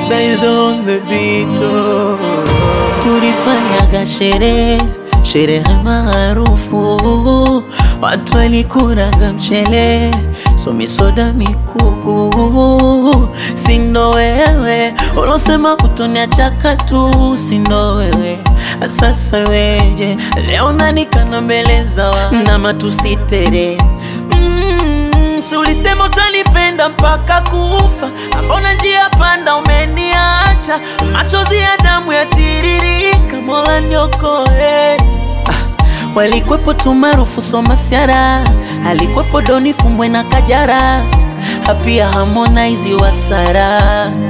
guys on the beat oh. Tulifanyaga sherehe sherehe maarufu, watu walikuraga mchele, somisoda mikuku. Sindo wewe ulosema utoniachaka tu, sindo wewe sasa weje leo nanikana mbele za wa na matusitere mm, si ulisema utanipenda mpaka kufa, ambona njia panda umeniacha, machozi ya damu yatiririka, Mola niokoe. Ah, walikwepo tu maarufu Somasiara, alikwepo Doni Fumbwe na Kajara, hapia Harmonize Wasara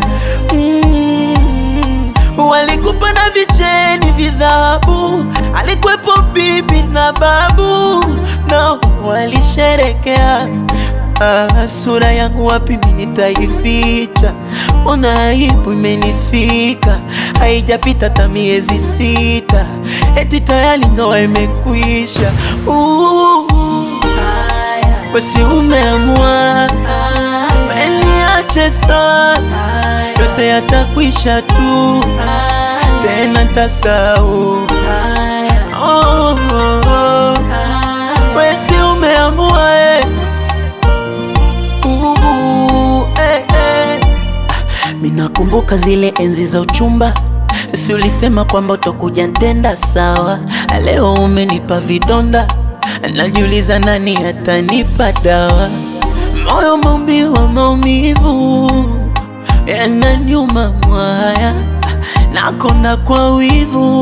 mm, walikupa na vicheni vidhabu, alikwepo bibi na babu, na walisherekea Ah, sura yangu wapi mimi nitaificha? Ona aibu imenifika, haijapita hata miezi sita, eti tayari ndoa imekwisha. Uh, Wesi umeamua weniache sana, yote yatakwisha tu, tena ntasau. Oh, oh, oh. Wesi umeamua eh. Uh, eh, eh. Minakumbuka zile enzi za uchumba, si ulisema kwamba utakuja ntenda sawa. Leo umenipa vidonda, najiuliza nani atanipa dawa. Moyo maumbiwa maumivu, yananyuma mwaya, nakonda kwa wivu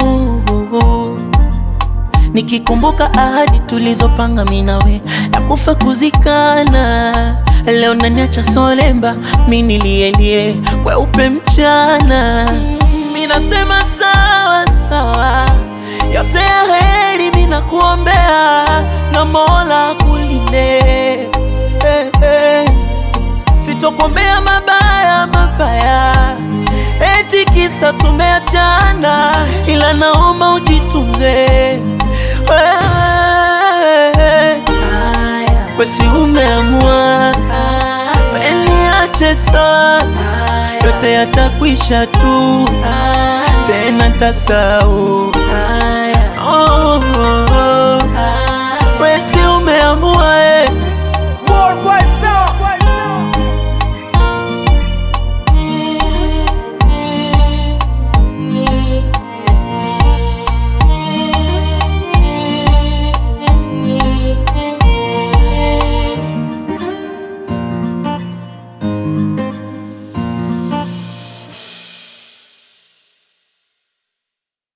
Nikikumbuka ahadi tulizopanga minawe ya kufa kuzikana, leo naniacha solemba, mi nilielie kweupe mchana. Minasema sawa sawa, yote ya heri minakuombea, na Mola kulinde eh, eh. Sitokuombea mabaya mabaya, eti kisa tumeachana, ila naomba ujitunze wewe. Wesi umeamua weniache sana, yote yatakwisha tu, tena ntasau. Oh, oh, oh. Wesi